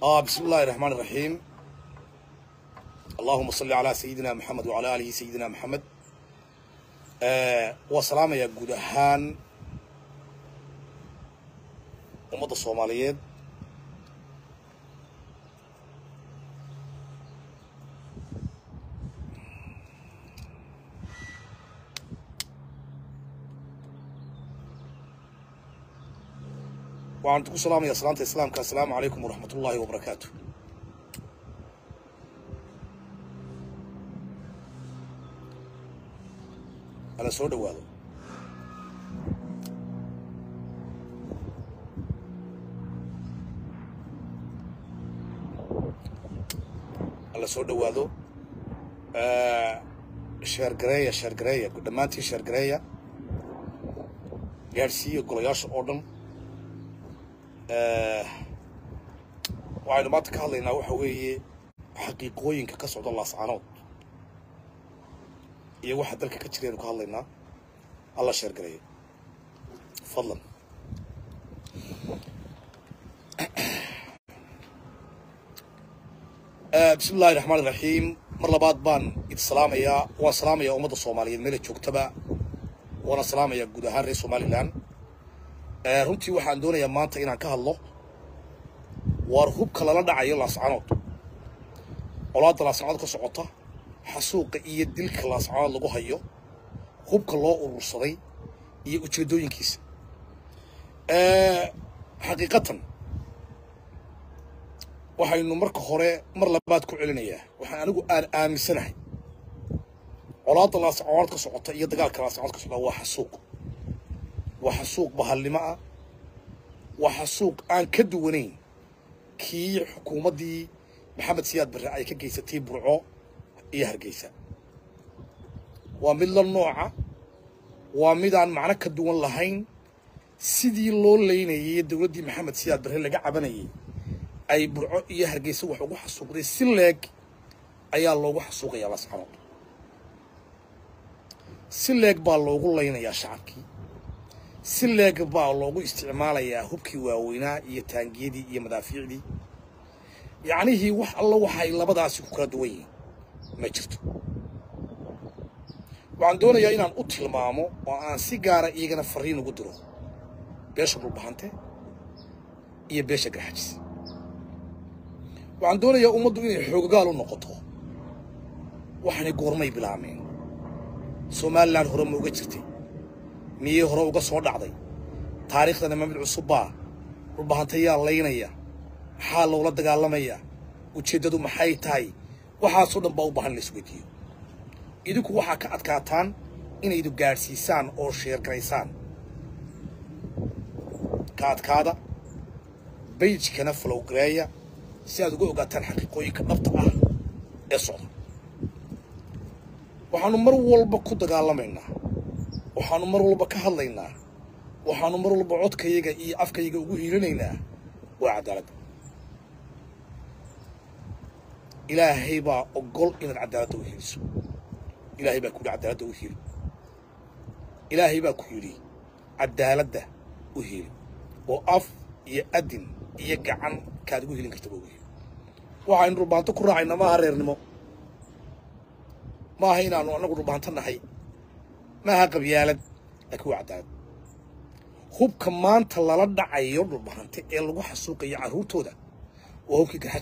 آه بسم الله الرحمن الرحيم اللهم صل على سيدنا محمد وعلى آله سيدنا محمد آه وسلام يا جود هان أمة الصوماليات وعن تقول سلام يا سلامة الإسلام السلام عليكم ورحمة الله وبركاته أنا سود وهذا alla soo dhowaado sheergareeya sheergareeya dhammaantii sheergareeya gaadhsiiya golayaasha oo dhan waxaynu maanta ka hadlaynaa waxa weeye xaqiiqooyinka ka socda laascaanood iyo waxa dalka ka jiraynu ka hadlaynaa alla sheergareeya fadlan bismi illahi raxmaan iraxiim mar labaad baan id salaamayaa waan salaamayaa ummadda soomaaliyeed meela joogtaba waana salaamayaa guud ahaan reer somalilan runtii waxaan doonayaa maanta inaan ka hadlo waar hubka lala dhacayo laascanood colaadda laascanood ka socota xasuuqa iyo dilka laascanood lagu hayo hubka loo urursaday iyo ujeeddooyinkiisa xaqiiqatan waxaynu marka hore mar labaad ku celinayaa waxaan anigu aan aaminsanahay colaadda laascanood ka socota iyo dagaalka laascanood ka socda waa xasuuq waa xasuuq bahalnimo ah waa xasuuq aan ka duwanayn kii xukuumaddii maxamed siyaad barre ay ka geysatay burco iyo hargeysa waa mid la nooca waa midaan macno ka duwan lahayn sidii loo leynayay dowladdii maxamed siyaad barre laga cabanayay ay burco iyo hargeysa wax ugu xasuuqday si leeg ayaa loogu xasuuqayaa lascanood si leeg baa loogu laynayaa shacabkii si leeg baa loogu isticmaalayaa hubkii waaweynaa iyo taangiyadii iyo madaafiicdii yacnihii wax alla waxay labadaasi ku kala duwan yihiin ma jirto waxaan doonayaa inaan u tilmaamo oo aan si gaara iyagana fariin ugu diro beesha dhulbahante iyo beesha garxajis waxaan doonayaa ummaddu inay xooggaal u noqoto waxaanay goormay bilaameen somalilan hore ma uga jirtay miyey hore uga soo dhacday taariikhdana mamid cusubbaa dhulbahantayaa laynaya maxaa loola dagaalamayaa ujeeddadu maxay tahay waxaasoo dhan baa u baahan in la isweydiiyo idinku waxaa ka adkaataan inaydu gaadhsiisaan oo sheergaraysaan ka adkaada bayjkana falowgareeya si aad uga ogaataan xaqiiqooyinka dhabta ah ee socda waxaannu mar walba ku dagaalamaynaa waxaannu mar walba ka hadlaynaa waxaannu mar walba codkayaga iyo afkayaga ugu hiilinaynaa waa cadaaladda ilaahay baa ogol inaad cadaaladda u hiiliso ilaahay baa ku yidhi cadaaladda u hiili ilaahay baa ku yidhi cadaaladda u hiili oo af iyo adin iyo gacan kaad ugu hilin kartaba ugu hiili waxaynu dhulbaanto ku raacayna maaha reernimo maaha inaannu annagu dhulbaanto nahay maaha qabyaalad laakiin waa cadaalad hubka maanta lala dhacayo dhulbahante ee lagu xasuuqayo carruurtooda waa hubkii garxaj